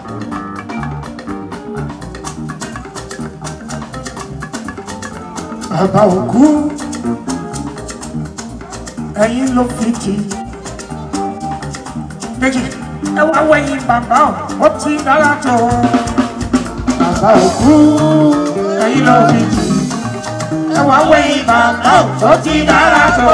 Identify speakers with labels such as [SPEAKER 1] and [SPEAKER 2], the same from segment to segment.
[SPEAKER 1] bàbá òkú ẹ̀yin ló fi jì méjì ẹ wá wẹ̀yìn bàbá ò ó ti dára tó bàbá òkú ẹ̀yin ló fi jì ẹ wá wẹ̀yìn bàbá ò ó ti dára tó.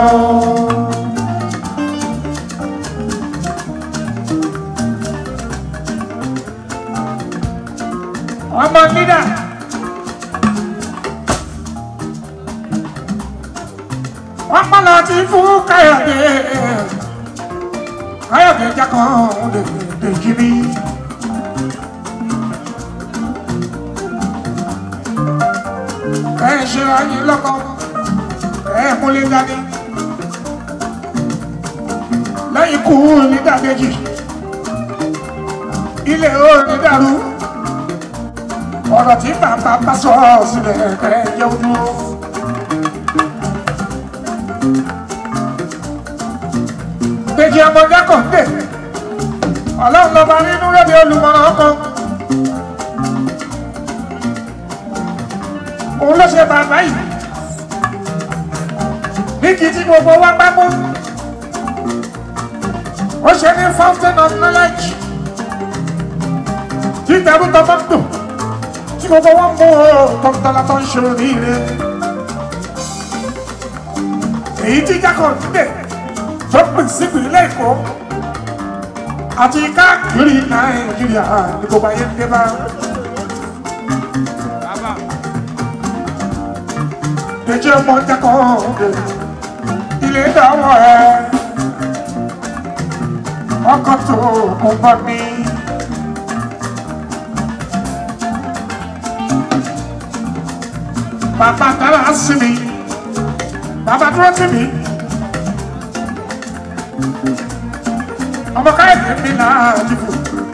[SPEAKER 1] ọmọ nídà. wọ́n pọ́n lọ ti fún káyọ̀dé káyọ̀dé jákan lè lè jí mi. ẹ ṣe ayé lọ́kọ ẹ múlẹ̀ dání lẹ́yìn kú nídàkejì ilé ó ní dàrú ọ̀rọ̀ tí bàbá bá sọ sílẹ̀ ẹ jẹ́ ojú. Dèjì ọmọdé kò dé. Ọlọ́run lọ́ba nínú lóde olùmọ̀ràn ọkọ. Òun ló ṣe bàbá yìí. Ní kí tí gbogbo wa bá mú. Ó ṣe ní fountain of knowledge. Tí ìtẹ̀rù tọ́ bá dùn. Tí gbogbo wọn mú o tọ́tọ́lá tó ń ṣe oríire. Èyí tí jákọ̀ dé tó pín sípìnlẹ̀ èkó àti káàkiri nàìjíríà ní gbogbo ayé ń dé bá. Dèjì ọmọ jẹ́kọ̀ ọ̀dẹ̀ ilé dáwọ̀ ẹ̀ ọkọ̀ tó kò bá mi. Bàbá dára sí mi, bàbá dúró sí mi. ọmọ káyọ̀dé mi náà dìbò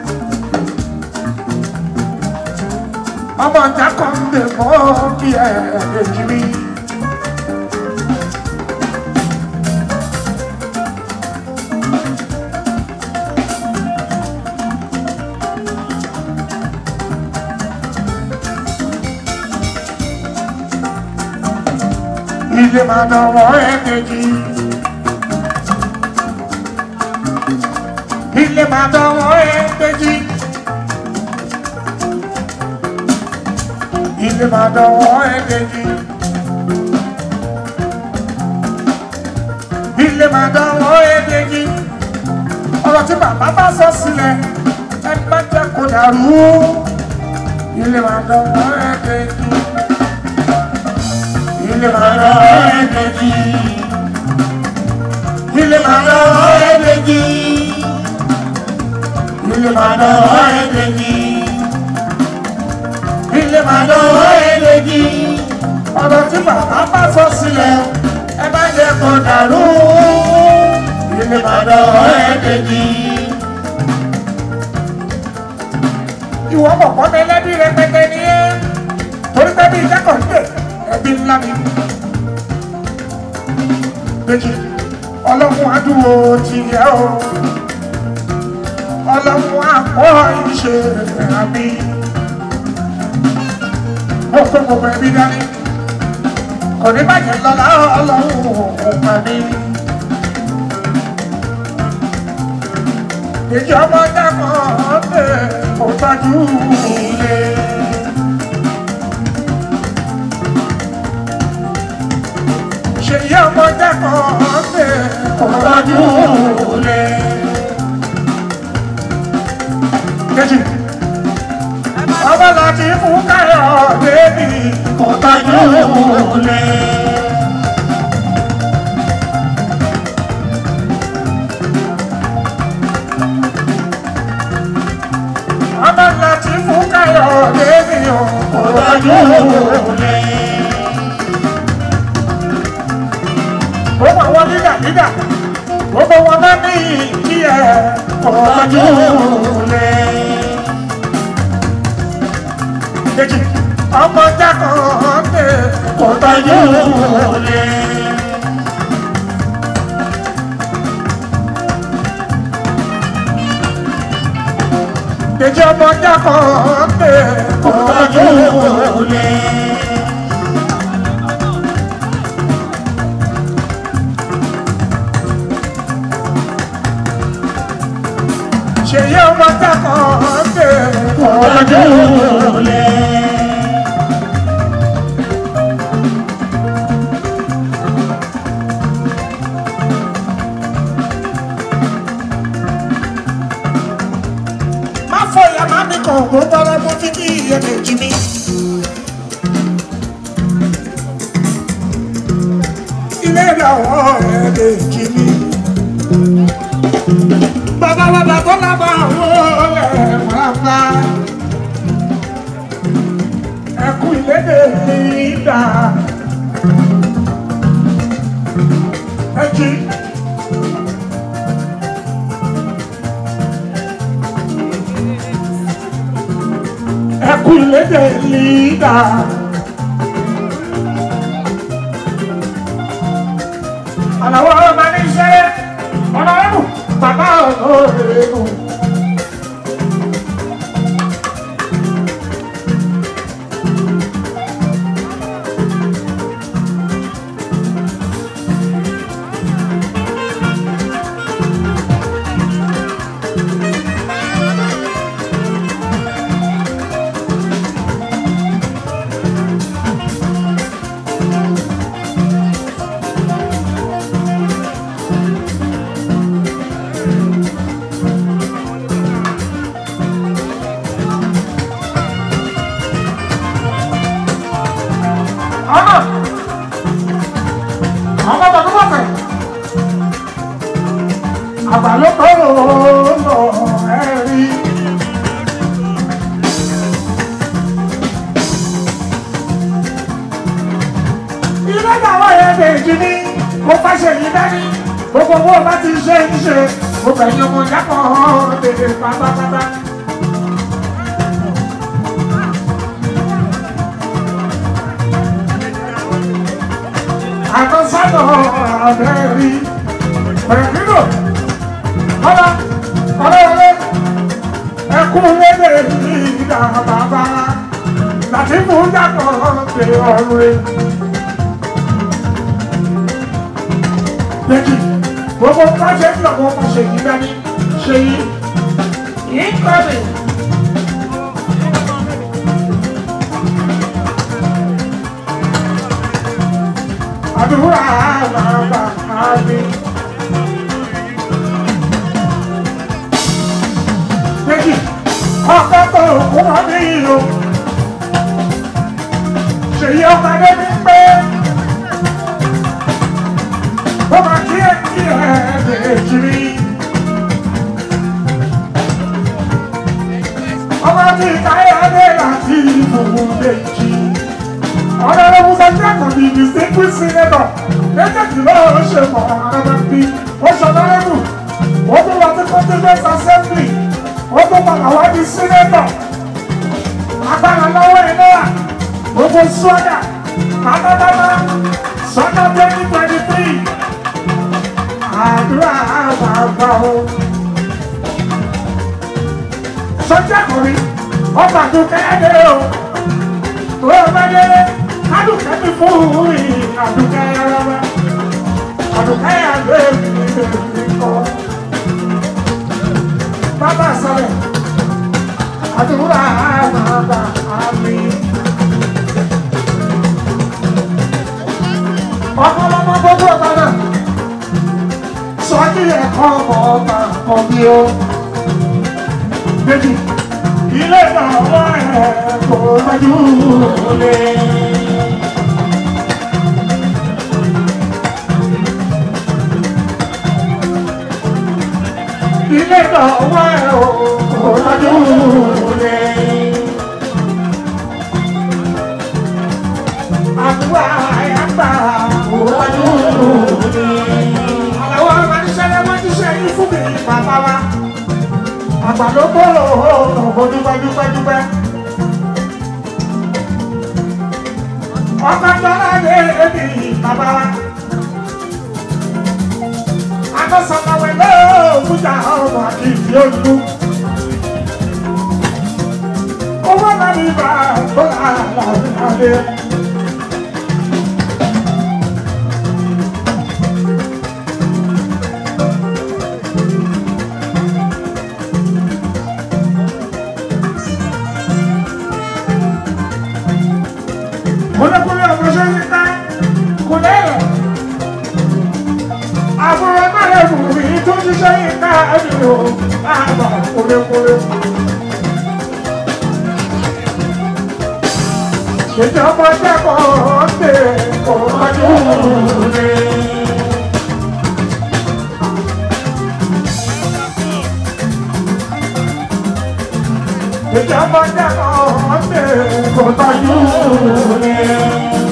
[SPEAKER 1] ọmọ ọjà kan lè mọ bí ẹ èjì mi. ilé máa dánwọ́ ẹ̀ méjì. ilé máa dánwọ́ ẹgbẹ́jì. ilé máa dánwọ́ ẹgbẹ́jì. ilé máa dánwọ́ ẹgbẹ́jì. ọ̀rọ̀ tí bàbá bá sọ sílẹ̀ ẹ má jẹ́ kó dàrú. ilé máa dánwọ́ ẹgbẹ́jì. ilé máa dánwọ́ ẹgbẹ́jì. ilé máa dánwọ́ ẹgbẹ́jì ilé máa dánwọ́ ẹ̀ẹ́dẹ́gì. ilé máa dánwọ́ ẹ̀ẹ́dẹ́gì. ọ̀rọ̀ tí bàbá bá sọ sílẹ̀ ẹ bá jẹ́ kó dàrú. ilé máa dánwọ́ ẹ̀ẹ́dẹ́gì. ìwọ bọ̀bọ̀ mi lẹ́bí rẹpẹtẹ ni ẹ́ torí pé bí ìjákọ̀ ń dè ẹbí ńlá mi. Dèjì ọlọ́run adúró ti yẹ o ọlọ́run àpọ̀ ìṣe àmì. Mo kó gbogbo ẹbí dání. Kò ní bàjẹ́ lọ́la ọlọ́run òkùnkùn mi. Ìjọ ọmọ dákọ̀ ọ́dẹ kò tọ́jú ilé. Ṣèyí ọmọ dákọ̀ ọ́dẹ kò tọ́jú ilé. kejì. Ọba láti fún káyọ̀ débi kò tọ́jú lé. Ọba láti fún káyọ̀ débi kò tọ́jú lé. Gbogbo àwọn dídà dídà, gbogbo wọn bá ní ìdí ẹ̀ kò tọ́jú lé kejì ọmọ jákọ̀ ọ̀dẹ kò tọ́jú lé. Dèjì ọmọ jákọ̀ ọ́kẹ́ ọ̀tọ́jú olè. Ṣèyí ọmọ jákọ̀ ọ́kẹ́ ọ̀tọ́jú olè. má fọyà má mi kàn kó tọrọ mú fi kí iye kejì mi. ilé ìyàwó ẹ̀ kejì mi. bàbá bàbá tó lábà àwọn ẹ̀ pàápàá. ẹkú ìlédè mi dà. ẹ jí. ẹkú ìlédè lídà. Àlàwọ̀ ọmọ ní iṣẹ́ ọ̀nà ẹ̀mù bàbá ọ̀nà ẹ̀mù. ọmọ ọmọ bàbá bàbá àbálòpọ̀ lọ ẹ̀rí. ilé ìdáwọ̀ yẹn méjì ní mo fàṣẹ yìí dání gbogbo owó bá ti ṣe ń ṣe mo bẹ̀yìn ọmọ jápọ̀ tètè pátápátá. àtọ́sánà àbẹ́rí pẹ̀lú ọ̀la ọ̀rẹ́rẹ́ ẹkún lédè ní ìdá bàbá láti mú yàtọ̀ ṣe ọ̀run rẹ̀. Lẹ́kì gbogbo pàṣẹ tí ọmọ ọmọ ṣe yí dání ṣe yí ìkọ́ni. àdúrà bàbá mi. Méjì, ọkọ̀ tó kú wọn ní ìlú. Ṣèyí ọmọdé ní pé ó máa kí ẹ kí ẹ lè kiri. Ọmọ tí káyọ̀dé láti ìfòwò lè jí. Honorable Sanjako the distinguished senator méjèèjì náà ṣe mọ̀ ọ̀rọ̀ bí ó ṣọ̀nàrẹ́bù ó tún wá sí constituent assembly ó tún padà wá di senator agbára lọ́wọ́ ẹ̀ náà gbogbo sọ́dà pátápátá sọ́dà twenty twenty three àdúrà àgbààgbà o. Sanjako rí ọgbà tó kẹ́ẹ́dẹ́ o tó o bá dé adùnkẹ́ ti fún mi adùnkẹ́ rárá adùnkẹ́ àgbẹ̀ mi kọ́ bàbá sọ̀rọ̀ àdúrà bàbá mi. ọ̀pọ̀lọpọ̀ gbogbo ọ̀tá náà sọ kí ẹ̀kọ́ ọmọ ọba kọ́ bí ó méjì ilé náà wá ẹ̀ kó lójú lé. ilé náà wá ẹ̀ kó lójú lé. àdúrà àyàgbà kó lójú lé. àwọn ọmọ ìṣẹ̀lẹ̀ wọn ti ṣe yín fún mi bàbá wa àgbàdo bọ́ọ̀lù ọ̀hún dúpẹ́ dúpẹ́ dúpẹ́. ọkọ̀ jọra lé èmi bàbá wa. akọ́sọ̀kọ̀wé lóòótújà ọmọ àti ìdí olú. bá tó àlàyé. Kúlẹ̀kúlẹ̀ ọmọ ṣe ń ká kúlẹ̀ rẹ̀. Àbúrò náà lè mú mi tó ṣiṣẹ́ yìí ká ẹ̀mí o. Àbá kúlẹ̀kúlẹ̀. Ìjọba jẹ́kọ̀ọ́ ṣe ọdún rẹ̀. Ìjọba jẹ́kọ̀ọ́ ṣe ọdún rẹ̀.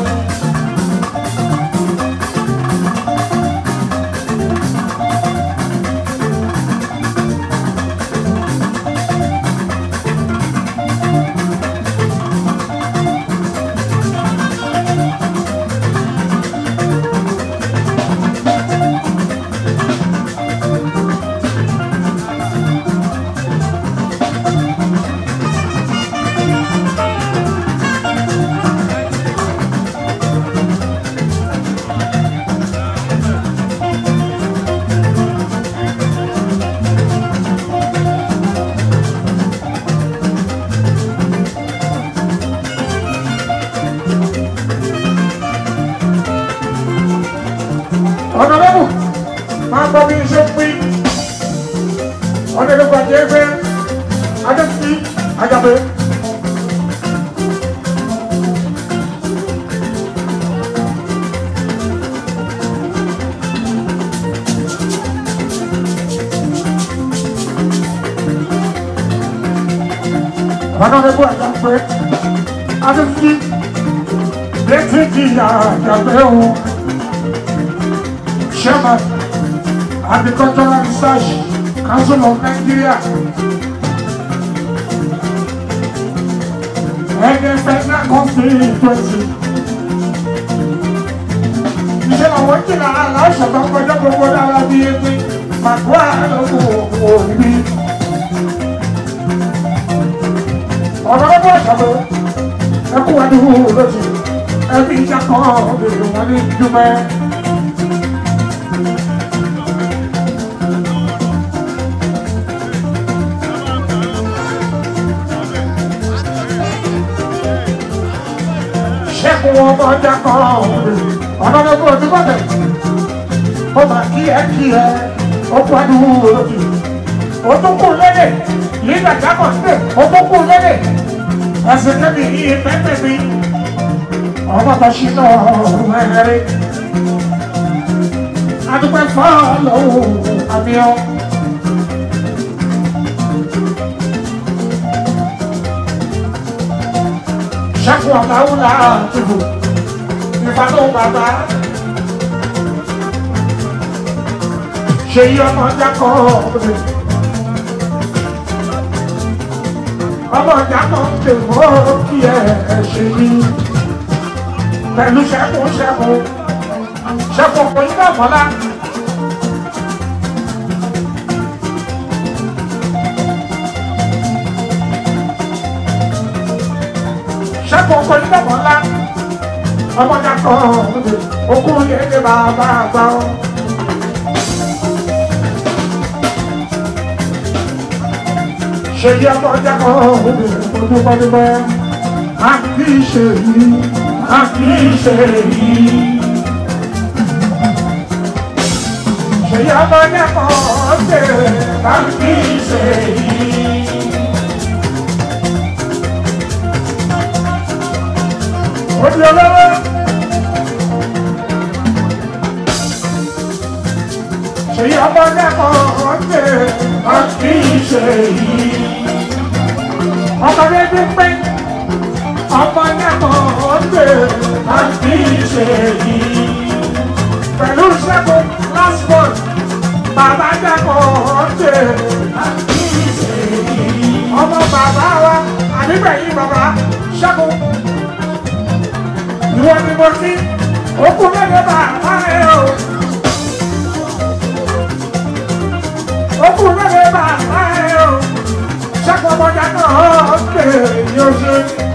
[SPEAKER 1] Honorable, máa gbọ́ bí iṣẹ́ pín. Honorable Ajẹ́fẹ́, Adéfí, Ajábẹ́. Honorable Ajábẹ́, Adéfí, Létí jìyà Ajábẹ́ o. Chairman, Agricultural Research Council of Nigeria. Ẹgbẹ́ Federal Constituency. Iṣẹ́ àwọn ìjìnlẹ̀ aláṣọ tó ń kọjá gbogbo dára bí ẹgbẹ́ Màkúrà lọ́wọ́ òbí. Ọ̀rọ̀ ọdún ọ̀ṣọ́bọ̀ ẹkú adúgbò lóṣù ẹbí ìjà kan bèrè wọn ní Dúpẹ́. ṣẹ́kun ọmọ ọjà kan ọ̀nàdọ́gbọ̀n ojú bọ̀tẹ̀ ó máa kí ẹ kí ẹ ó kú àdúgbò lójú ó tún kú lédè nígbà jákọ̀ sílẹ̀ ó tún kú lédè ẹsẹ̀ kẹ́mi yìí pẹ́pẹ́ mi ọmọ tó ṣí náà mẹ́rẹ́ adúpẹ́ fọ́ọ̀lù àmì ọ́. ṣẹ́kun ọ̀làwùlà tìbò ìfàdó bàbá. ṣe yí ọmọ jákọ́ ọ̀bẹ. ọmọ jákọ́ ọ̀bẹ mọ́ kí ẹ ṣe yí. pẹ̀lú ṣẹ́kun ṣẹ́kun ṣẹ́kun kò ní bàbá lá. ṣẹ́kun ọkọ̀ ní bàbá ńlá ọmọdé kan okùn yẹn ní bàbá àgbà ọ́. ṣèyí ọmọdé kan ojúbọdúbọ a kì í ṣe yìí a kì í ṣe yìí. ṣèyí ọmọdé kan ṣe a kì í ṣe yìí. Ojú ọlọ́wọ́. Ṣèyí ọmọ lẹ́kọ̀ọ́ ọ̀tẹ̀ ọ̀kì ṣe yìí. Ọmọ lédè pé ọmọ lẹ́kọ̀ọ́ ọ̀tẹ̀ ọ̀kì ṣe yìí. Pẹ̀lú ṣẹ́gun last month, bàbá lẹ́kọ̀ọ́ ọ̀tẹ̀ ọ̀kì ṣe yìí. Ọmọ bàbá wa, àdìgbẹ̀yìn bàbá ṣẹ́gun ìwọ ni mo ní òkú mẹ́lẹ̀ bàbá rẹ̀ o. òkú mẹ́lẹ̀ bàbá rẹ̀ o. ṣẹ́kọ̀ ọmọdé náà pè yóò ṣe.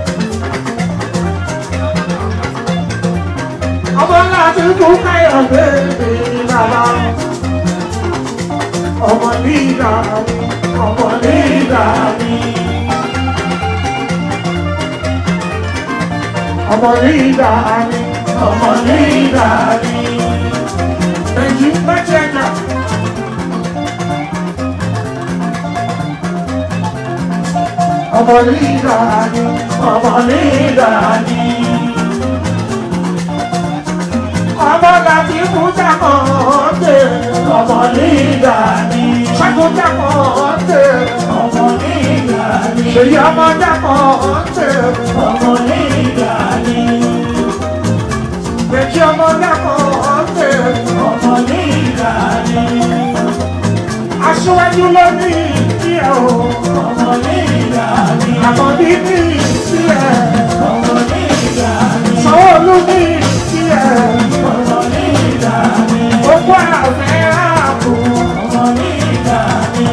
[SPEAKER 1] ọmọ láti kú káyọ̀ bèbè bàbá. ọmọ nígbà mi ọmọ nígbà mi. ọmọ nígbà mi ọmọ nígbà mi. èyí mẹ́tẹ̀ẹ̀ta. ọmọ nígbà mi ọmọ nígbà mi. ọmọ láti kú jákọ̀ ọ́dẹ ọmọ nígbà mi. ṣẹ́gun jákọ̀ ọ́dẹ ọmọ nígbà mi. ṣèyí ọmọ jákọ̀ ọ́dẹ ọmọ nígbà mi. Bẹ̀kí ọmọ jákọ̀ ọ́dẹ ọmọ nígbà mi. Aṣíwájú ló ní ìdíyẹ̀ o ọmọ nígbà mi. Àkàndí ní ìdíyẹ̀ ọmọ nígbà mi. Sanwó-Olú ní ìdíyẹ̀ ọmọ nígbà mi. Gbogbo àfẹ́ ààbò ọmọ nígbà mi.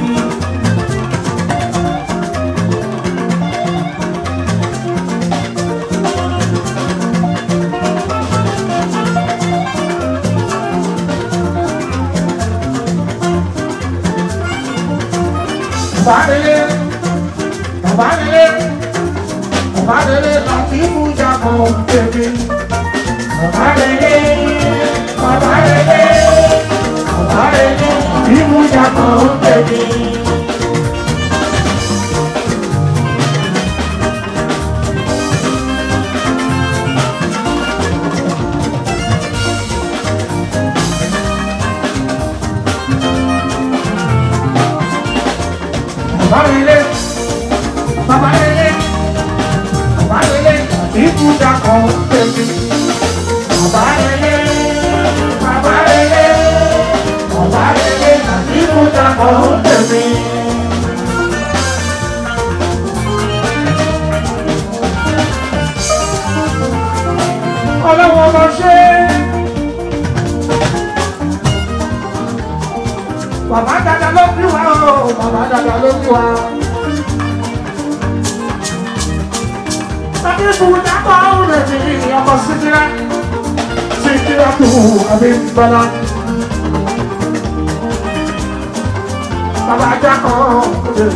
[SPEAKER 1] Bàbáre, bàbáre, bàbáre láti mú jábọ̀ bèbè. Bàbáre, bàbáre, bàbáre láti mú jábọ̀ bèbè. Bàbáre, bàbáre, bàbáre láti mú jábọ̀ bèbè. Bàbáre, bàbáre, bàbáre láti mú jábọ̀ bèbè. Ọlọ́wọ́ ọmọ ṣe. Bàbá dada ló bí wa o, bàbá dada ló bí wa. Tàbí ìbùdó àpá òun lè fi ọmọ síkírá. Síkírá tó àbí bọ́lá. Bàbá ajá kan òde.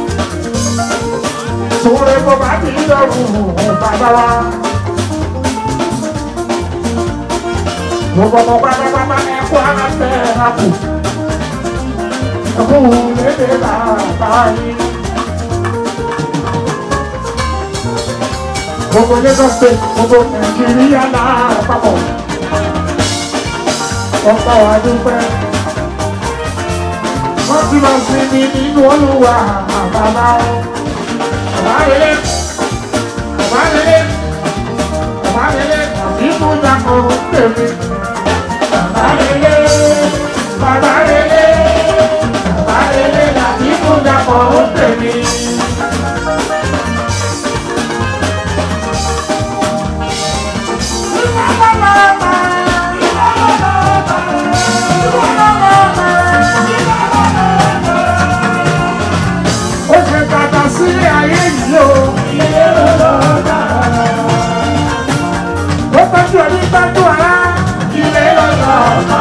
[SPEAKER 1] Sòwòrè bó bá ti lọ́rùn bàbá wa. Gbogbo ọmọ pátápátá ẹ̀kọ́ ara fẹ́ àpò. Ẹ̀kọ́ lédè bàbá yìí. Gbogbo Lagos State, gbogbo Nàìjíríà lápapọ̀. Ọ̀pọ̀ wa dúpẹ́. Wọ́n ti lọ sí mi nínú olúwa bàbá o. Bàbá rere, bàbá rere, bàbá rere, àbí mú dàpọ̀ tèmi. Bàbá rere, bàbá rere, bàbá rere, àbí mú dàpọ̀ tèmi. Ó ṣe kàkà sílé ayé yìí o. Ó tọ́jú ẹni tọ́jú ara. Ilé lọ́lọ́ ọ̀la.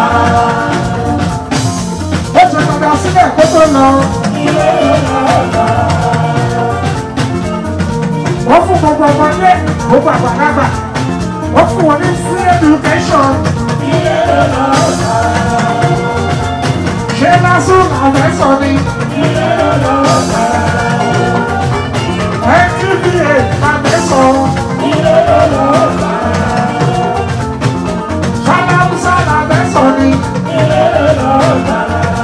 [SPEAKER 1] Ó ṣe kàkà sílẹ̀ kó tó lọ. Ilé lọ́lọ́ ọ̀la. Wọ́n fún gbogbo ọmọdé, gbogbo àgbàlagbà. Wọ́n fún wọn ní free education. Ilé lọ́lọ́ ọ̀la. Ṣé lásán làwọn sọ ni? Ilé lọ́lọ́ ọ̀la. NTA làwọn sọ. Ilé lọ́lọ́ ọ̀la. Ṣáláúsá làwọn sọ ni. Ilé lọ́lọ́ ọ̀la.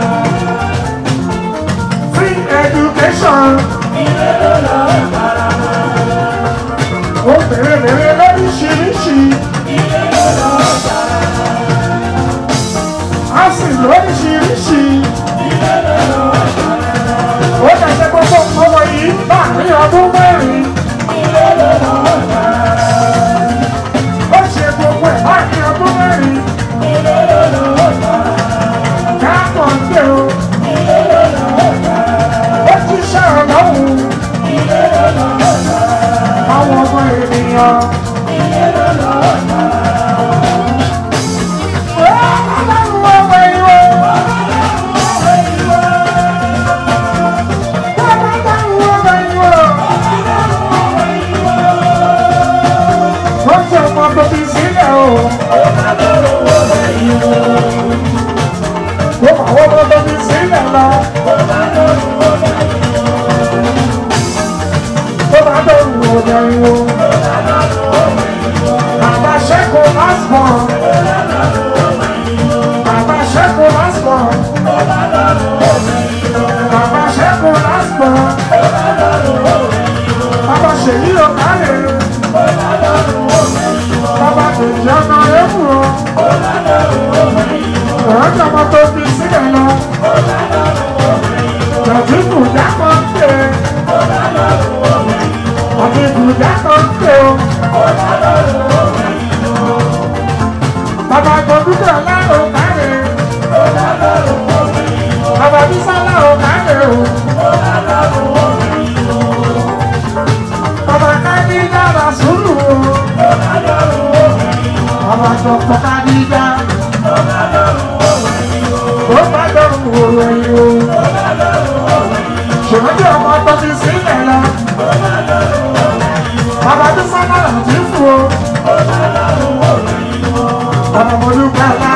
[SPEAKER 1] Free education. Ilé lọ́lọ́ ọ̀la. Ó bèrè bèrè lóríṣiríṣi. Ilé lọ́lọ́ ọ̀la. A sì lóríṣiríṣi. Ilé lọ́lọ́ ọ̀la. Ó dàgbẹ́ gbogbo ọmọ yìí láàrin ọdún mẹ́rin. Ilé lọ́lọ́ ọ̀la. Ó ṣe gbogbo ẹ̀ láàrin ọdún mẹ́rin. Ilé lọ́lọ́ ọ̀la. Káàkọ̀ ń gbé o. Ilé lọ́lọ́ ọ̀la. Ó ti ṣe ọ̀lọ́hùn. ènìyàn. Ọlọ́run ọmọ ìwọ. Ọlọ́run ọmọ ìwọ. Ó ṣe ọmọ tó fi sílẹ̀ o. Ó mà wọ́n ọmọ tó fi sílẹ̀ lọ. Ó bá dọ̀rùn ọ̀dọ̀ ìwọ. Bàbá ṣẹ́kù last born. Bàbá ṣẹ́kù last born. Bàbá ṣẹ́kù last born. Bàbá ṣèyí ọ̀kárẹ̀. Bàbá tèjì ọ̀nà ẹ̀kú o. Ọ̀rọ̀jọ̀ ọmọ tó fi sílẹ̀ lọ. Jọ̀dí kùdà kan pè é. Jọ̀dí kùdà kan pè o. Bàbá Gbọ̀dúgbò láàrò kárẹ̀. Bàbá Bísá láàrò kárẹ̀ o. Bàbá Kádíjà rà sùúrù o. Bàbá Dọ̀kọ̀ Kádíjà. Ó bá dọ̀rùn òwe o. Ṣèwádìí ọmọ tó ti sílẹ̀ lọ. Bàbá Bísá láàrò tí fún o. Bàbá Mọ̀lúkọ̀lá.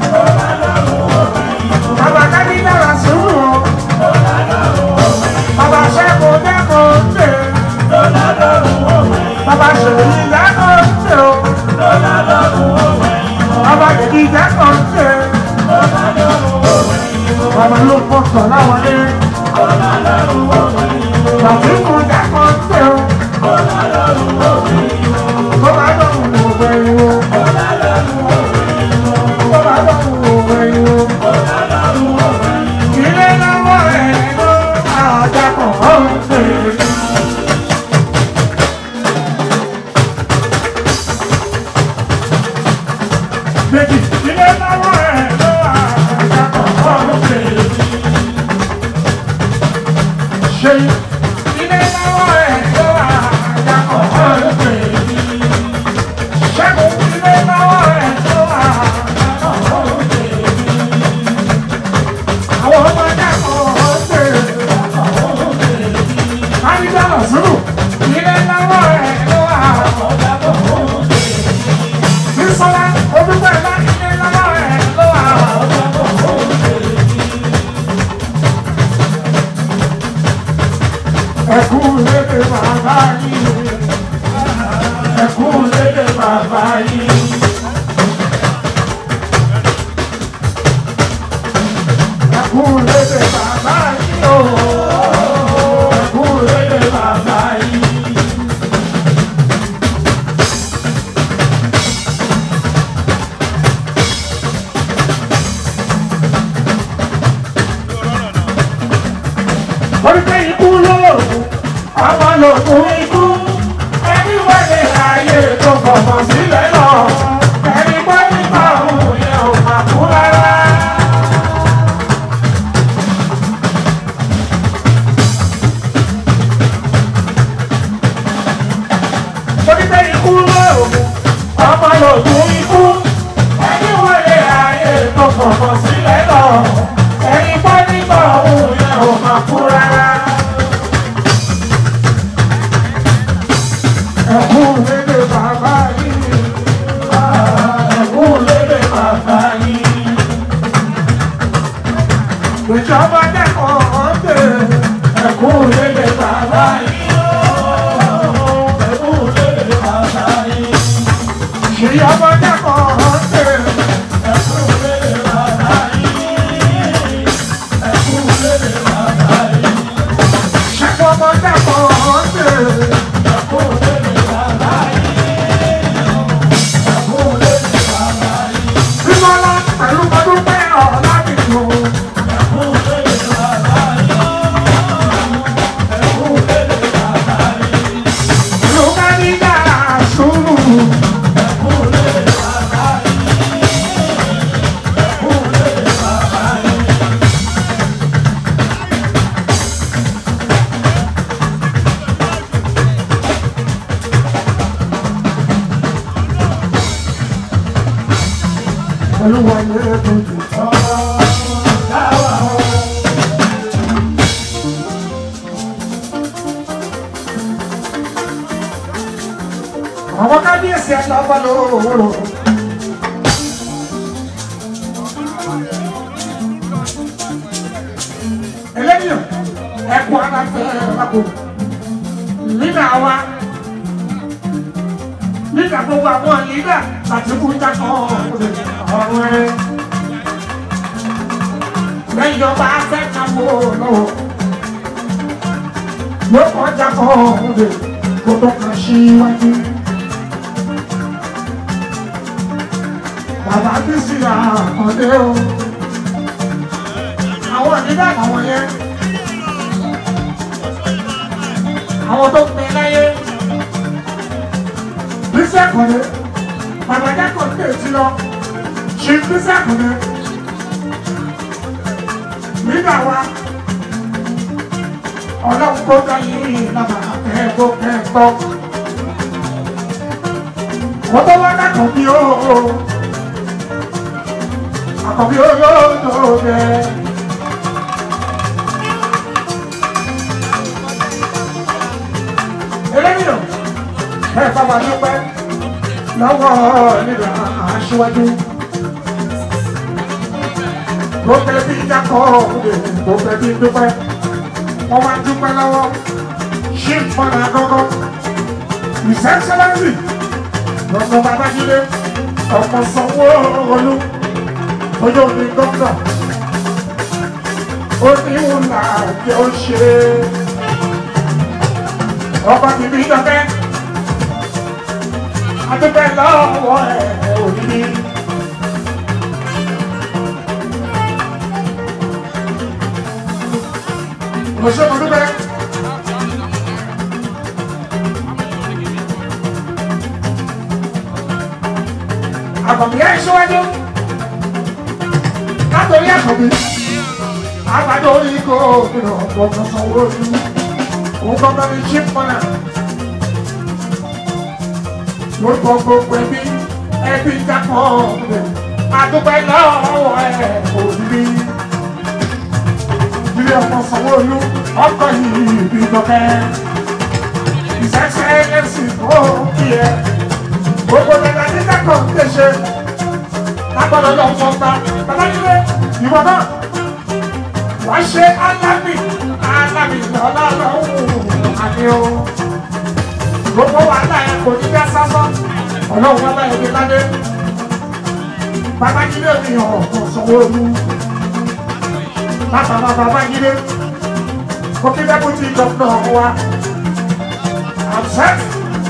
[SPEAKER 1] Bàbá Kádíjà rà sùúrù o. Bàbá Ṣẹ́gun dẹ́kun tè. Bàbá Ṣèyí dẹ́kun tè o. Bàbá Kìkì dẹ́kun tè. Bàbá ló fọkàn láwọlé. Bàtíkù dẹ́kun tè o. Bàbá dọ̀rùn òwe o. Bàbá dọ̀rùn òwe o. Ilé lọ́wọ́ ẹ̀ ló àjàkọ̀ ọ̀hún. Méjì ilé lọ́wọ́ ẹ̀ ló àjàkọ̀ ọ̀hún. Ṣé ilé lọ́wọ́ ẹ̀ ló àjàkọ̀ ọ̀hún. Ṣẹ́gun ilé lọ́wọ́ ẹ̀ ló àjàkọ̀ ọ̀hún. Àwọn ọmọ dàpọ̀ ọ̀hún. Adídàlọ̀ sùúrù ilé lọ́wọ́ ẹ̀ ló àjàkọ̀ ọ̀hún. Bísọ́lá ojúbọ̀ ẹ̀dá ilé lọ́wọ́ ẹ̀ ló àjàkọ̀ ọ̀hún. Ẹ̀kú lédè bàbá yìí. Ẹ̀kú lédè bàbá yìí. Ẹ̀kú lédè bàbá yìí o. Ẹ̀kú lédè bàbá yìí. Oríṣi ikú lóògùn, ọmọ lògùn ikú. Ẹni wọlé ayé tó fọ̀fọ̀ sílẹ̀ lọ. Ẹni gbọ́ nípa òun yẹn ò máa kú rárá. Oríṣi ikú lóògùn, ọmọ lògùn ikú. Ẹni wọlé ayé tó fọ̀fọ̀ sílẹ̀ lọ. Ẹni gbọ́ nípa òun yẹn ò máa kú rárá. Ẹ̀kún lédè bàbá yìí. Ẹ̀kún lédè bàbá yìí. Ìjọba dẹ́kun ọ̀dẹ̀. Ẹ̀kún lédè bàbá yìí. Ẹ̀kún lédè bàbá yìí. Ìjọba dẹ́kun ọ̀dẹ̀. Ẹ̀kún lédè bàbá yìí. Ẹ̀kún lédè bàbá yìí. Ṣẹ́kọ̀ọ́ dẹ́kun ọ̀dẹ̀. Ẹ̀kún lédè bàbá yìí. Ẹ̀kún lédè bàbá yìí. Bímọ́lá pẹ̀lú ọdún pẹ́ ọ̀la nìkan. Ẹ̀kún lédè bàbá yìí. Ẹ̀kún lédè bàbá yìí. Ló bá ní dára sùúrù. Ẹ̀kún lédè ṣe é kojú ọmọ dáwà o. àwọn kábíyèsí ẹ̀ lọ́wọ́ lówó. eléyìí ẹ̀kọ́ aláfẹ́ ẹ̀kọ́ nígbà wa nígbà gbogbo àwọn nígbà àti kúta kan ọ̀rọ̀ ẹ̀ lẹ́yìn ọba afẹ́ kan mọ́ lọ́wọ́ yóò kọjá kan ọ̀rọ̀ kó tó kàn síwájú. Bàbá bí sí àkàndé o. Àwọn nígbà àwọn yẹn. Àwọn tó pè láyé. Bísí àkàndé. Bàbá Jákò tè sí lọ. Ṣé bísí àkàndé? Nígbà wa. Ọlọ́run kó dá yìí lábà kẹ́ẹ̀kọ́ kẹ́ẹ̀kọ́. Wọ́n tó wá dákọ̀ bí ó àkọ́bí olóòtú rẹ̀. eléyìí ẹ bàbá dúpẹ́ lọ́wọ́ nígbà aṣíwájú. tó fẹ́ bí jákọ́ tó fẹ́ bí dúpẹ́ wọ́n máa dúpẹ́ lọ́wọ́ ṣé fọ́nà gọ́gọ́ ìsẹ́sẹ́lẹ́sì lọ́sọ̀ babájídé ọmọ sanwó-olú ojú omi gómìnà ó ní wùlà jẹ́ ó ṣe ọba bìbí dọ́kẹ́ adúpẹ́ lọ́wọ́ ẹ̀ òní. mo ṣe mo dúpẹ́. àbọ̀mí ẹ̀ ṣíwájú látòrí àkọ́bí àgbàdo orí kò gbìnà ọ̀gbọ̀n sanwó ojú òun gbọ́dọ̀ ní chief mọ́nà lórúkọ gbogbo ẹbí ẹbí jápọ̀ ọ̀gbìn àdúgbò lọ́wọ́ ẹ̀ òbí ilé ọmọ sanwó ojú ọkọ̀ yìí bí dọ́kẹ́ ìṣẹ́ṣẹ́ ẹlẹ́sìn tó kí ẹ gbogbo dada ní kákọ̀ ń tẹ̀sẹ̀ lágbọ́dọ̀ lọ fọ́ ta bàbá nílé ìwọ náà wá ṣe alábì alábì lọ́lọ́lọ́hùn àní o gbogbo wàhálà ẹ kò ní bá sásán ọlọ́run wọn bá ẹbí ládé bàbá nílé mi ọ̀kan sanwó olú bàbá bàbá nílé kó kí bẹ́ẹ̀ bó ti dọ̀tọ̀ wa àbùsẹ́.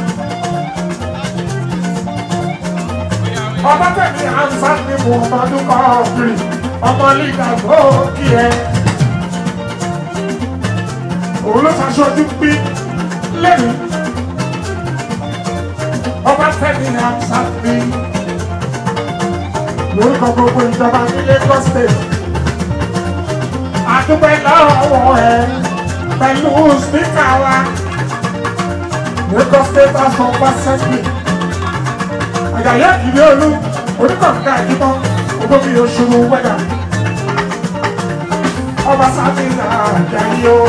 [SPEAKER 1] ọba tẹ̀lé ansa ní mo ọmọdún kan ọ̀gbìn ọmọ líga gbòógì ẹ̀. òun ló ṣaṣojú pí lẹ́nu ọba tẹ̀lé ansa ní lórúkọ gbogbo ìjọba ní Lagos State. àdúgbò lọ́wọ́ ẹ̀ pẹ̀lú spíkà wa Lagos State House of Assembly àyàyà ìdílé olú oníkọ̀ọ̀ká ìdímọ́ olómi oṣù wẹ́dà ọba sábì àjàyí o.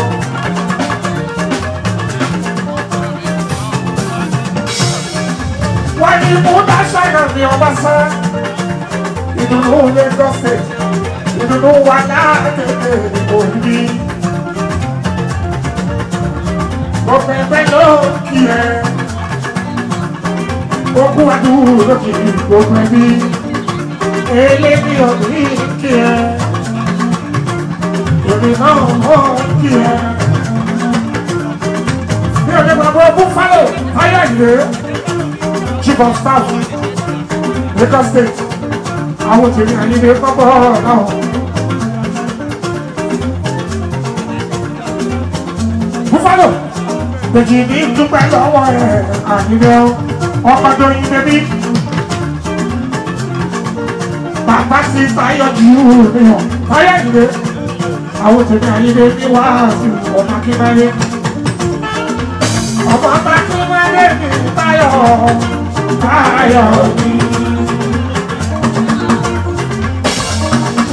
[SPEAKER 1] wọ́n ní mú dáṣáyà ní ọba sá ìdùnnú Lagos State ìdùnnú wà láàrin òbí. mo fẹ́ fẹ́ lókì ẹ̀ okun adúrú lókè gbogbo ẹbí elébi ọdún kí ẹ èmi náà mọ kí ẹ bí ọdún bàbá ọkùn fálọ fáyà ìlé chief of staff Lagos state àwọn tèmi àyílé kọ́kọ́ náà. Búfalo, Dèjì ní dúpẹ́ lọ́wọ́ ẹ̀ àyílé ọkọ̀ tó yin bẹ́bí. Bàbá ti sáyọ̀ jù ú nìyàn, fáyà ìlé. Àwọn tèmi àyílé ní wàásù ọmọ akínbáyé. Ọmọ akínbáyé ní Táyọ̀, Táyọ̀ ní.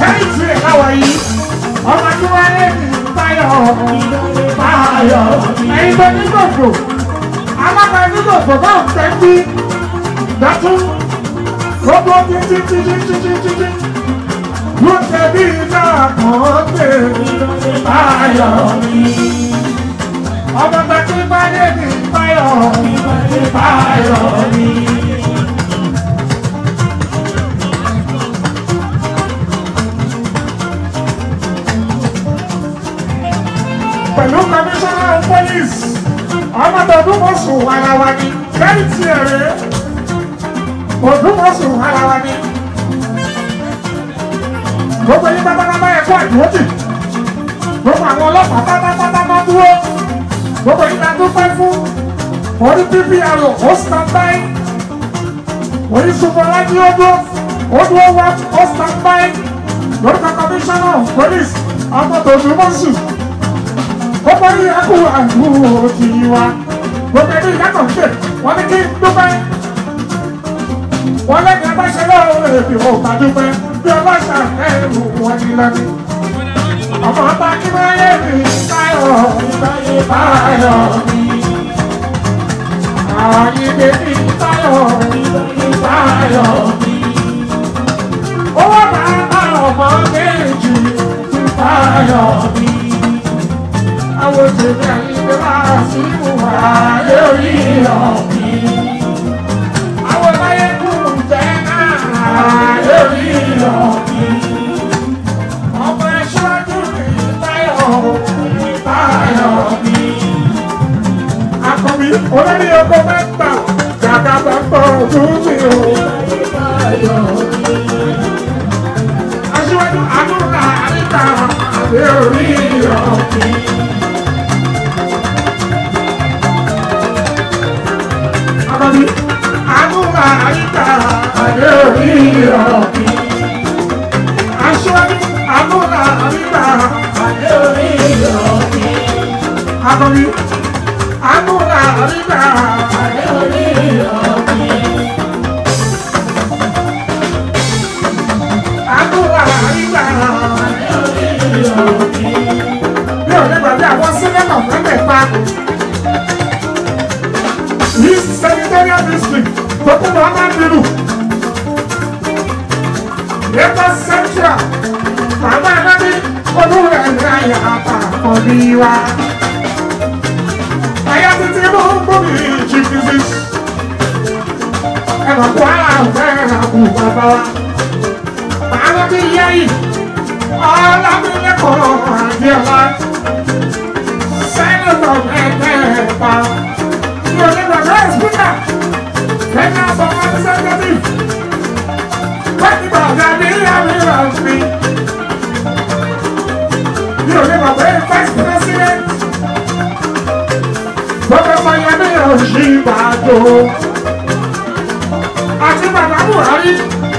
[SPEAKER 1] tẹ́lifí ẹ̀ láwọ̀ yìí ọmọ tí wọ́n lé ní báyọ̀ báyọ̀ ẹ̀yin tó ní gbòòfò alága ní gbòòfò bá ń tẹ́ bí dọ́tún gbogbo títí títí títí títí ló tẹ̀ bí iná kan tẹ̀ báyọ̀ ọmọ tó ti bá lé ní báyọ̀ báyọ̀ ni. pẹ̀lú kọmíṣánná pọ́lísì ọmọdọ̀dúnmọ̀sùn ara wa ni lẹ́yìn tí èrè òdúnmọ̀sùn ara wa ni. gbogbo yín pátápátá ẹ̀kọ́ àdúrótì gbogbo àwọn ọlọ́pàá pátápátá máa dúró gbogbo yín la dúpẹ́ fún orí ppr ó stand by orí superlájí ó dúró ó dúró wá ó stand by lórúkọ kọmíṣánná pọ́lísì ọmọdọ̀dúnmọ̀sùn gbogbo yìí ẹkú àdúró ti wa gbogbo ẹbí ìyàtọ̀ ṣe wọ́n ní kí n dúpẹ́ wọ́n lẹ́yìn abáṣẹ lọ́wọ́ èdè ò bá dúpẹ́ bí ọlọ́ṣà ẹ̀rù wọn ní lọ́ní. ọmọ ọba kí wọ́n yé mi báyọ̀ ìbáyé báyọ̀ mi. àwọn ìdè mi báyọ̀ ìbáyé báyọ̀ mi. owó bàbá ọmọ méjì báyọ̀ mi àwọn tèmi àyíké máa sí ìwà lórí ọ̀mí. Àwọn láyé kù jẹ́ náà lórí ọ̀mí. Ọmọ ẹ̀ṣọ́jú mi báyọ̀ mi báyọ̀ mi. Akọ̀bí olórí oko mẹ́ta gàgà bá pọ̀ ojú mi o. Aṣíwájú àdúrà àríkà lórí ọ̀mí. Àkọ́bí àdúrà àyíká àdé orí ọ̀bí. Aṣọ́bí àdúrà àyíká àdé orí ọ̀bí. Àkọ́bí àdúrà àyíká àdé orí ọ̀bí. Àdúrà àyíká àdé orí ọ̀bí. Bí ò ní gbàgbé àwọn sílẹ̀mọ̀ mẹ́tẹ̀ẹ̀ta. East Senatorial District, Tókù Muhammad Biru. Lagos Central, Bàbá Ẹ̀dádì, Olúwẹ̀ ẹ̀rẹ́ àyà àpapọ̀ bí wa. Ẹ̀yà títí mú gbòmí chief disease. Ẹ̀rọ kó ara ọ̀fẹ́ àbù bàbá wa. Bàbá bí yá yìí, ọ̀làbílẹ̀kọ̀ àdìọ́lá. Sẹ́nitọ̀ ẹ̀ẹ́dẹ́gbà. Yo le digo, no escucha. Venga, vamos a hacer de ti. Vete para mira, mira, mi. Yo le digo, ve, vice president. Porque Miami ò ṣì gbàdó. Àti bàbá Buhari.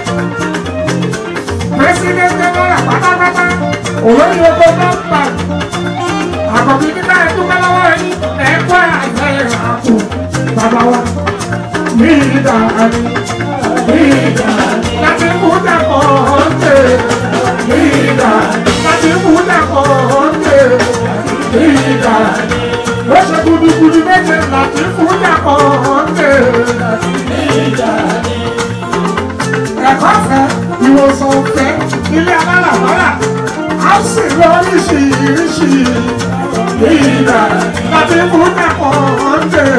[SPEAKER 1] President General pátápátá. Olórí oko nọ́mbà. Àkọ́bí nígbà ẹ̀dúgbẹ́ lọ́wọ́ ẹ̀yìn. Ẹ̀kọ́ àgbẹ̀ àpò bàbá wa ní ìdáni ní ìdáni láti mú dàpọ̀ ọ̀tẹ̀ ní ìdáni láti mú dàpọ̀ ọ̀tẹ̀ ní ìdáni ó ṣe gudugudu méje láti mú dàpọ̀ ọ̀tẹ̀ ní ìdáni. ẹ̀kọ́ fẹ́ ìwòsàn fẹ́ ilé alálàbárà á sì lọ oríṣiríṣi ní ìdáni láti mú dàpọ̀ ọ̀tẹ̀.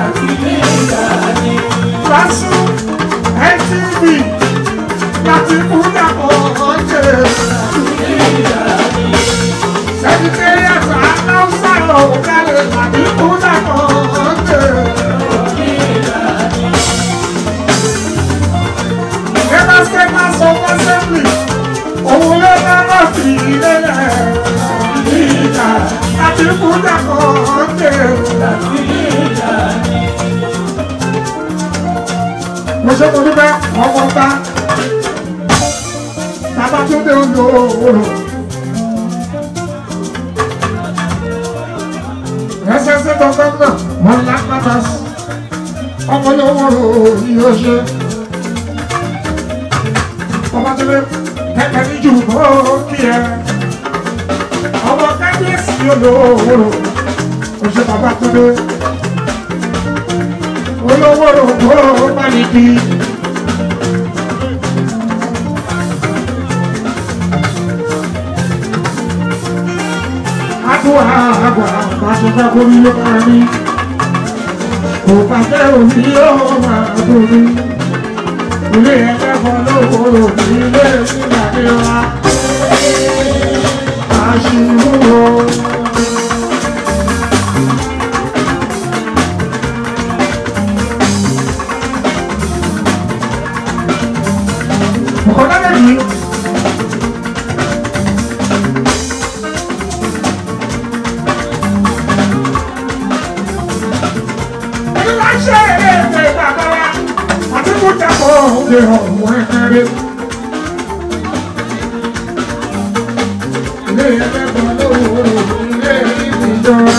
[SPEAKER 1] Lásù NTV láti kúndà ọ̀ọ́dẹ. Secretariat Aláùsá ọ̀gálẹ̀ láti kúndà ọ̀ọ́dẹ. Lagos State House of Assembly òun ló dáná sí ilé-ẹ̀ ìjà láti kúndà ọ̀ọ́dẹ. mo ṣe mo dúpẹ́ ọmọ ta bàbá tó dé oúnjẹ òwúrò. ẹsẹsẹ gbọngàn náà wọn lá pátá sí ọmọ ní òwúrò yìí ó ṣe. ọba tó dé kẹ̀kẹ́ ní jù kó kí ẹ. ọmọ kábíyèsí olówó oṣù bàbá tó dé. olówó kó bá ní kí. àdúrà àgbà àti kákórí ló máa ní. kò bá fẹ́ òní yóò máa dùn mí ilé ẹlẹ́fọ́ lówóró ilé ìgbàdé wa àṣìwò. Ọ̀kọ́dá lẹ́yìn. Ẹni láti ṣe eré ìfẹ́ bàbá wa àti kó jábọ̀ òde ọ̀hún ẹ̀kẹ́rẹ́. Ilé ẹlẹ́gbọ̀n lówóró ilé ìjọba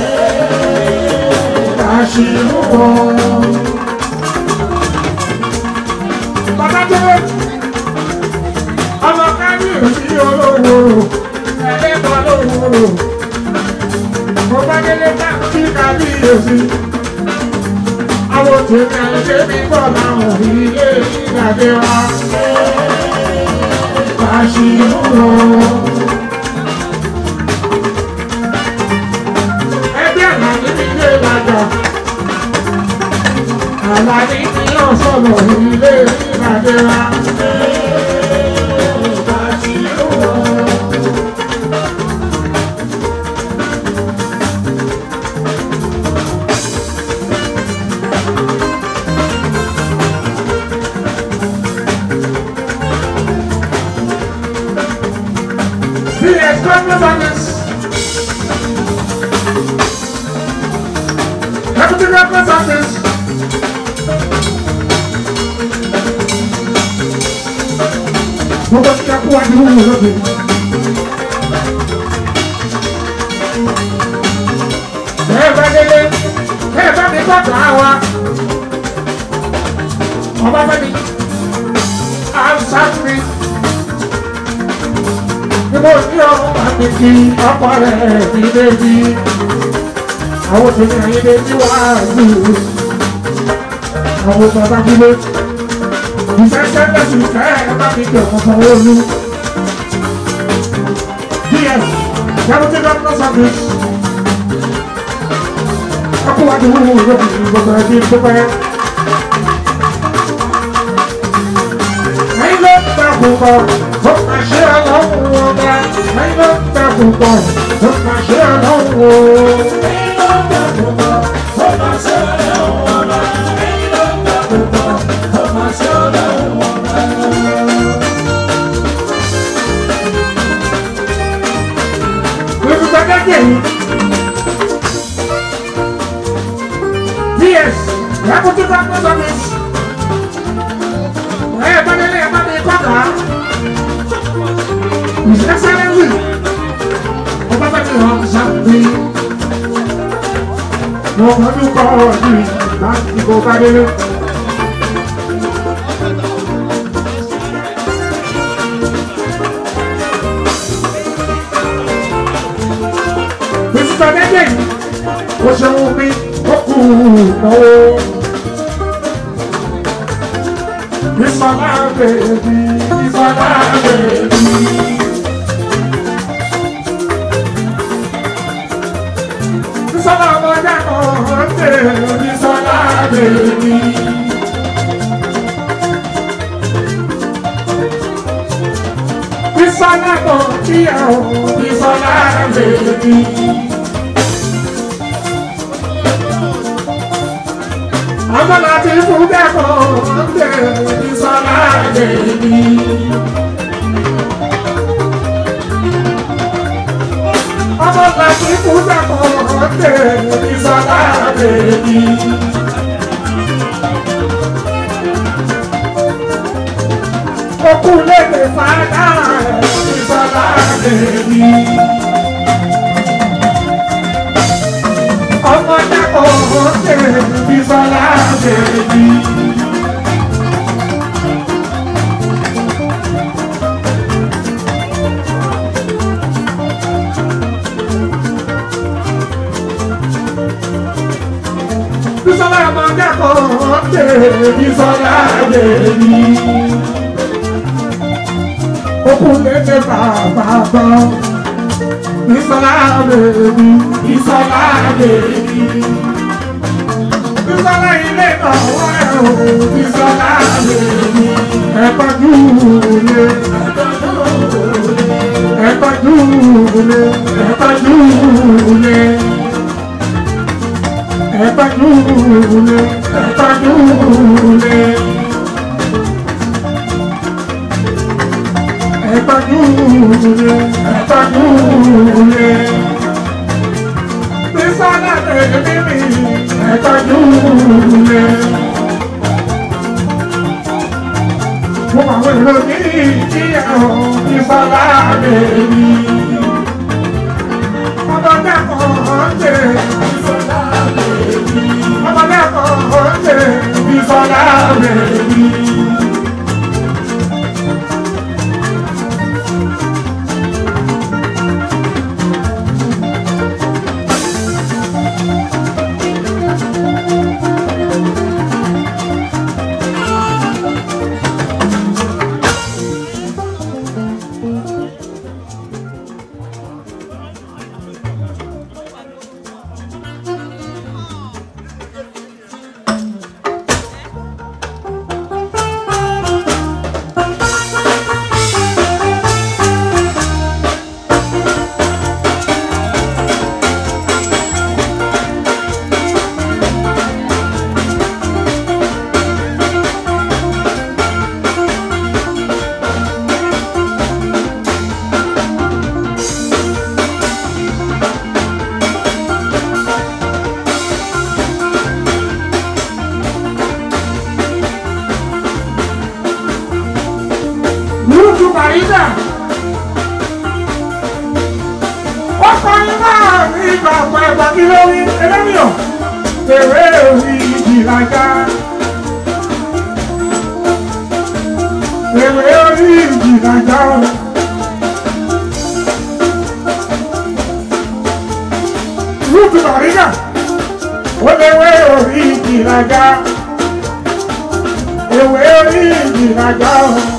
[SPEAKER 1] àṣìlúkọ. Bàbá tó ọmọ kábíyèsí olówóró ẹlẹ́gbọ̀n lówóró. Mo bá délé ká kí kábíyèsí àwọn tèmi àlejò mi gbọ́ láwọn ilé ìgbàdé wa. Àṣìlúrò. Ẹgbẹ́ àlàní mi lé ìlàjà. Àlàní mi yóò sọ̀rọ̀ ilé ìgbàdé wa. Àṣìlúrò. PS Congress Deputy Representatives Gbogbo ti kakú wa ní wúwo lóde. Bẹ́ẹ̀ bá délé, bẹ́ẹ̀ bá mi gbọ́dọ̀ àwa. Ọba bá mi, àṣà mi ni mo ní ọmọ àti kí ọkọ rẹ̀ ní débi. Àwọn tèmi àyèdè ní wàásù. Àwọn bàbá dúró. Ìfẹ́sẹ̀ lẹ́sùn ìfẹ́ ẹ bá mi jẹ̀ ọ̀kan olú. DS Deputy Governor Service. Ọkùnrin wúwo lóbi gbogbo ẹbí tó pẹ́. Ẹyin ló ń ta púpọ̀, ó máa ṣe ọlọ́run ọba. Ẹyin ló ń ta púpọ̀, ó máa ṣe ọlọ́run o. Ẹyin ló ń ta púpọ̀, ó máa ṣe ọlọ́run ọba. Ẹyin ló ń ta púpọ̀, ó máa ṣe ọlọ́run ọba. Olùkọ́ kẹ́kẹ́ yìí. DS, Deputy Governor Service. Ẹ bá délé ẹ bá mi kọ́kà. His Excellency, ọba bá mi hàn sáfì. Mo mọ̀ọ́dún kọ́ ọ̀dùn láti kó bá délé. Mr. Dede, ó ṣeun mi, ó kù náwó. Bisola baby, Bisola baby. Bisola ọmọdé kan ṣe Bisola baby. Bisola kan kíyàwó Bisola baby. Ọmọ láti fún kẹ́kọ̀ọ́ ṣe Bisola baby. Ọmọ láti fún kẹ́kọ̀ọ́ ṣe Bisola baby. Okú lédè fàdá Bisola baby. Ọmọ kẹ́kọ̀ọ́ ṣe Bisola baby. kẹ́kọ̀ọ́ tèmi sọ́lá lèmi. Okùn lédè bàbá gbọ́. Ìsọ̀lá lèmi, ìsọ̀lá lèmi. Ìsọ̀lá ilé ìtọ̀wọ́ ẹ̀ o, ìsọ̀lá lèmi. Ẹ̀pọ̀jú lè, ẹ̀pọ̀jú lè, ẹ̀pọ̀jú lè. Ẹ̀pọ̀júlé, ẹ̀pọ̀júlé. Ẹ̀pọ̀júlé, ẹ̀pọ̀júlé. Bísọ́lá tẹ̀lé mi, ẹ̀pọ̀júlé. Mo máa wẹ̀ lọ ní ìjìyàwó Bísọ́lá lè mi. Ọmọ dẹ́kọ̀ọ́ jẹ́ Bísọ́lá lè mi. Ọmọ dẹ́kọ̀ọ́ jẹ́ Bísọ́lá lè mi. Lúdú Màrídà. Ó kọrin náà ní ìgbà ọ̀pọ̀ ẹ̀gbà kí ló rí ẹlẹ́mìíràn. Èrè orí ìjìlájà. Èrè orí ìjìlájà. Lúdú Màrídà. Ó léwé orí ìjìlájà. Ewé orí ìjìlájà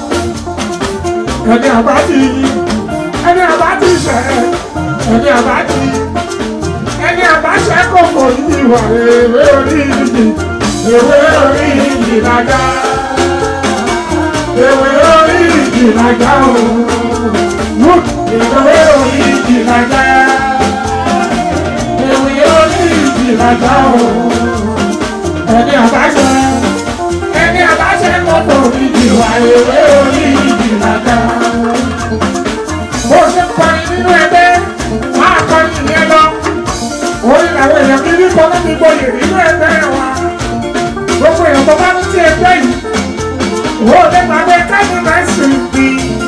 [SPEAKER 1] ẹni àbájí ẹni àbájí ṣẹ ẹni àbájí ẹni àbáṣẹ kòkò yìí wà ewé orí ìdí ewé orí ìdí lájà ewé orí ìdí lájà o wood ewé orí ìdí lájà ewé orí ìdí lájà o ẹni àbáṣẹ ẹni àbáṣẹ kòkò yìí wà ewé orí ìdí lájà bó ṣe kọrin nínú ẹgbẹ́ máa kọrin ìyẹn lọ orí làwọn èèyàn kí ní kọ́ láti gboyè nínú ẹgbẹ́ wa gbogbo èèyàn tó bá ní sí ẹgbẹ́ yìí wò ó lè gbàgbé káàdì mẹ́sìn bí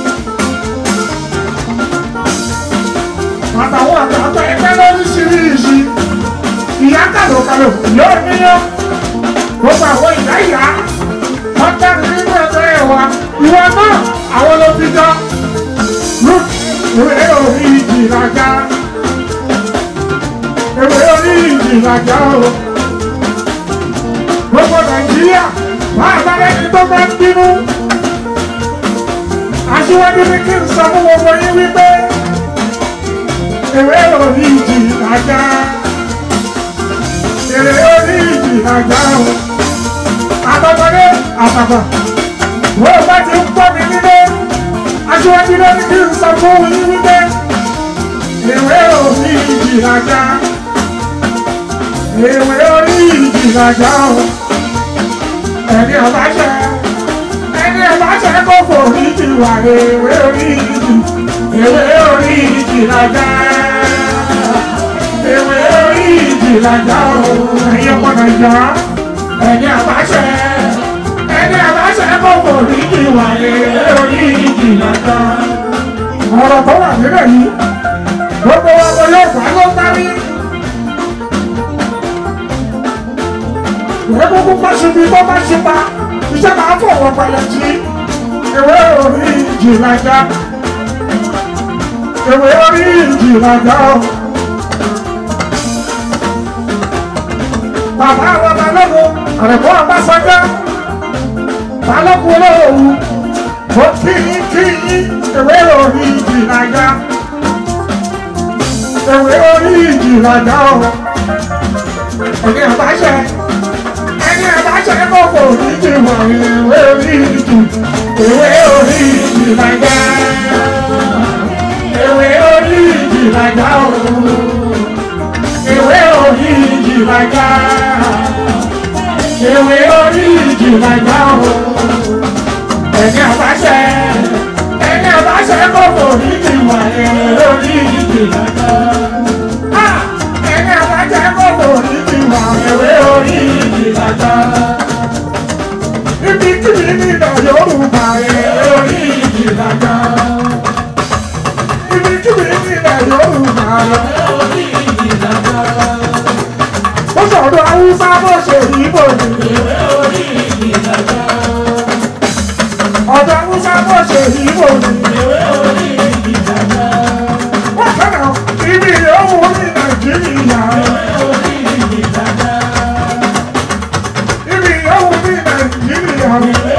[SPEAKER 1] àtàwọn àtàwọn ẹgbẹ́ lóríṣiríṣi ìyá kàlòkàlò yóò níyàn gbogbo àwọn ìyá ìyá wọ́n jáde nínú ẹgbẹ́ wa ìwọ náà àwọn ló fi jọ ewé orí ìjìlájà ewé orí ìjìlájà o gbogbo nàìjíríà máa bá ẹni tó bá ń bínú aṣíwájú ní kí n sọ fún gbogbo yín wípé ewé orí ìjìlájà ewé orí ìjìlájà o àtọkọdé àtàkọ wọ́n bá ti ń pọ̀ mí nílé aṣíwájú ló ní kí n sọ fún yín wípé ìwé orí ìjìlájà ìwé orí ìjìlájà o ẹni ọbaṣẹ ẹni ọbaṣẹ kò forí ti wà ìwé orí ìjì ìwé orí ìjìlájà ìwé orí ìjìlájà o ẹ̀yin ọmọ nàìjíríà ẹni ọbaṣẹ ẹni àbáṣẹ kòkò ní ìwà èrè orí ìjìnlẹ̀ta. ọ̀rọ̀ tó wà nílẹ̀ yìí gbogbo ọmọ yóò bá ló parí. ìwé kúkú bá ṣe bí bó bá ṣe pa iṣẹ́ máa fọwọ́ balẹ̀ jí ewé orí ìjìnlẹ̀ta. ewé orí ìjìnlẹ̀ta. bàbá wa balógun àrẹ̀mọ́ àbáṣọjọ́ balógun olóòwú ó kíyín kíyín ewé orí ìjìnàjà ewé orí ìjìnàjà o ẹni àbáṣẹ ẹni àbáṣẹ kókò níjì wọ̀ ewé orí ìjì ewé orí ìjìnàjà ewé orí ìjìnàjà o ewé orí ìjìnàjà ewé orí ìjìnàjà o ẹni àbáṣẹ ẹni àbáṣẹ kókò níjì wọ̀ ewé orí ìjìnàjà ẹni àbájá kòkò níbi wà ẹ̀wé orí ìlàjà. Ibi kíbi nínú Yorùbá ẹ̀wé orí ìlàjà. Ibi kíbi nínú Yorùbá ẹ̀wé orí ìlàjà. Ó sọ̀rọ̀ Haúsá bó ṣe yíbò ní ẹ̀wé orí ìlàjà. Ọ̀dọ̀ Haúsá bó ṣe yíbò ní ẹ̀wé orí ìlàjà. Wọ́n kẹ́nà ibi ìyóhùn ní Nàìjíríà. Ibi ìyóhùn ní Nàìjíríà.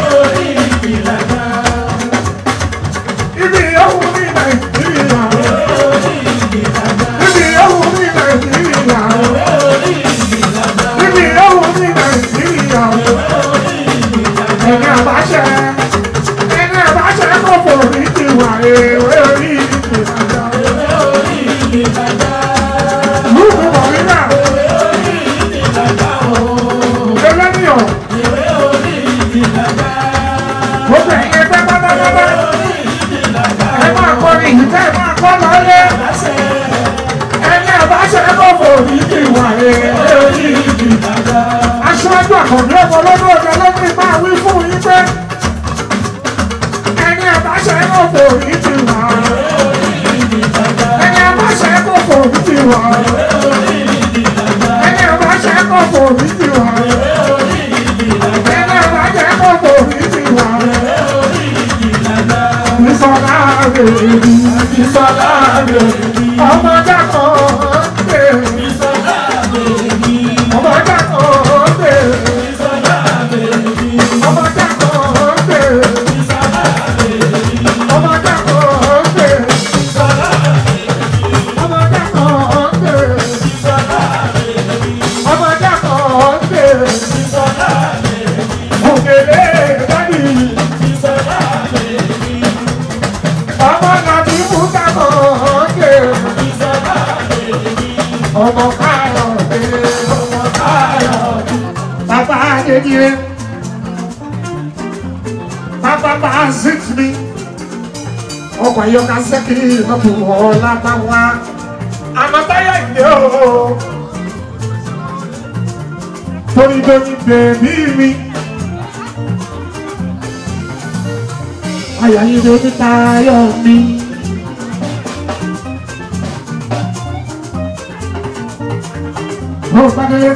[SPEAKER 1] Ibi ìyóhùn ní Nàìjíríà. Ibi ìyóhùn ní Nàìjíríà. Ibi ìyóhùn ní Nàìjíríà. Ẹni àbáṣẹ. Ẹni àbáṣẹ kò fò ní tiwa ewé orí ìgbìmọ̀. Lúùkù Mọ̀línà. Ẹlẹ́nìyàn. Gbogbo ẹ̀yin ẹgbẹ́ pátápátá. Ẹ máa kọrin yìí ká ẹ máa kọ́ lọ́lé. Ẹni àbáṣẹ kọ̀ọ̀fọ̀ ní ìwà èrè orí ìdì. Aṣáájú àkàndé ọmọ lọ́dún ọjọ́ lọ́dún máa wí fún yín pé. Ẹni àbáṣẹ kọ̀ọ̀fọ̀ ní ìwà ẹni àbáṣẹ kọ̀ọ̀fọ̀ ní ìwà ẹni àbáṣẹ kọ̀ọ̀fọ̀ ní ìwà ẹni àbáṣẹ kọ̀ọ̀fọ̀ ní ìwà. Ìsọ̀lá bèbí, ìsọ̀lá bèbí, ọmọdé kan bèbí, ọmọdé kan bèbí, ọmọdé kan bèbí, ọmọdé kan bèbí. Ọmọdé kan bèbí, ọmọdé kan bèbí, òkèlè dádì. Ọmọ nàbí bùkà kan bèbí, ọmọ káyọ̀ bèbí, ọmọ káyọ̀ bèbí. Bàbá Adédire, bàbá bá zit mi, ọkọ̀ ayọ́ká sẹ́kì lọ́tù ọ̀la bá wá. Àmọ́táyà ìdè ooo. Torí lórí bèbí mi. Àyà yìí ló ní tayọ̀ mi. Mo gbàdé.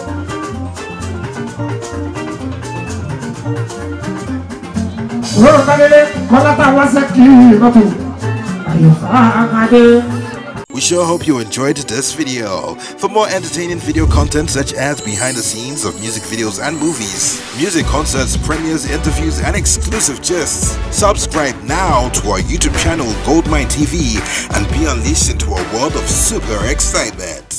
[SPEAKER 1] Mo gbàdé kọ́lá tá a wá sẹ́kì lọ́tù. Àyọ̀ká àgàdé.
[SPEAKER 2] We sure hope you enjoyed this video. For more entertaining video content such as behind the scenes of music videos and movies, music concerts, premieres, interviews, and exclusive gists, subscribe now to our YouTube channel Goldmine TV and be unleashed into a world of super excitement.